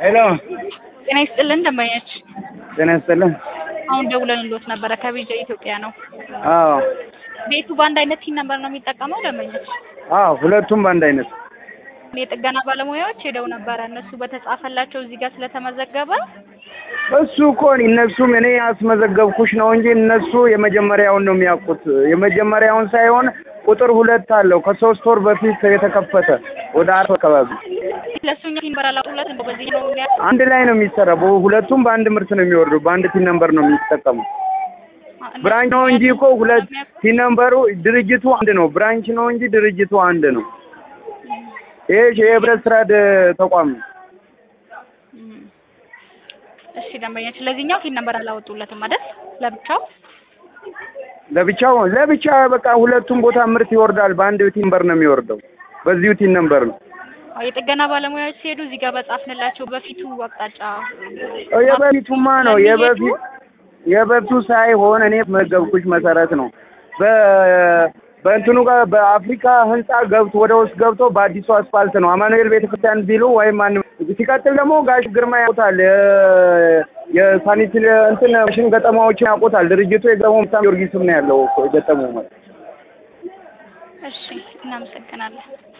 ሄሎ ጤና ይስጥልን ደንበኞች፣ ጤና ይስጥልን። አሁን ደውለንልዎት ነበረ ከቢጃ ኢትዮጵያ ነው። አዎ ቤቱ በአንድ አይነት ቲን ነበር ነው የሚጠቀመው ደንበኞች? አዎ ሁለቱም በአንድ አይነት የጥገና ባለሙያዎች ሄደው ነበረ እነሱ በተጻፈላቸው እዚህ ጋር ስለተመዘገበ እሱ እኮ እነሱም እኔ ያስመዘገብኩሽ ነው እንጂ እነሱ የመጀመሪያውን ነው የሚያውቁት። የመጀመሪያውን ሳይሆን ቁጥር ሁለት አለው ከሶስት ወር በፊት የተከፈተ ወደ አርብ አካባቢ ለእሱኛ ቲን ነበር አላቁለት እንደው በዚህ ነው የሚያ አንድ ላይ ነው የሚሰራው። በ- ሁለቱም በአንድ ምርት ነው የሚወርዱ። በአንድ ቲን ነምበር ነው የሚጠቀሙ። ብራንች ነው እንጂ እኮ ሁለት ቲን ነምበሩ ድርጅቱ አንድ ነው። ብራንች ነው እንጂ ድርጅቱ አንድ ነው። ይሄ የህብረት ስራ ድ- ተቋም ነው። እም። እሺ ደንበኞች፣ ለዚህኛው ቲን ነበር አላወጡለትም አይደል? ለብቻው ለብቻው ለብቻ በቃ ሁለቱም ቦታ ምርት ይወርዳል። በአንድ ቲን ነምበር ነው የሚወርደው። በዚሁ ቲን ነምበር ነው። አዎ፣ የጥገና ባለሙያዎች ሲሄዱ እዚህ ጋር በጻፍንላቸው በፊቱ አቅጣጫ የበፊቱማ ነው የበፊት የበፊቱ ሳይሆን እኔ መገብኩሽ መሰረት ነው። በ በእንትኑ ጋር በአፍሪካ ህንጻ ገብቶ ወደ ውስጥ ገብቶ በአዲሱ አስፋልት ነው አማኑኤል ቤተክርስቲያን ቢሉ ወይም ማንም ሲቀጥል ደግሞ ጋሽ ግርማ ያውቁታል። የ- የሳኒት እንትን ሽን ገጠማዎችን ያውቁታል። ድርጅቱ የገጠመው ጊዮርጊስም ነው ያለው እኮ የገጠመው ማለት እሺ፣ እናመሰግናለን።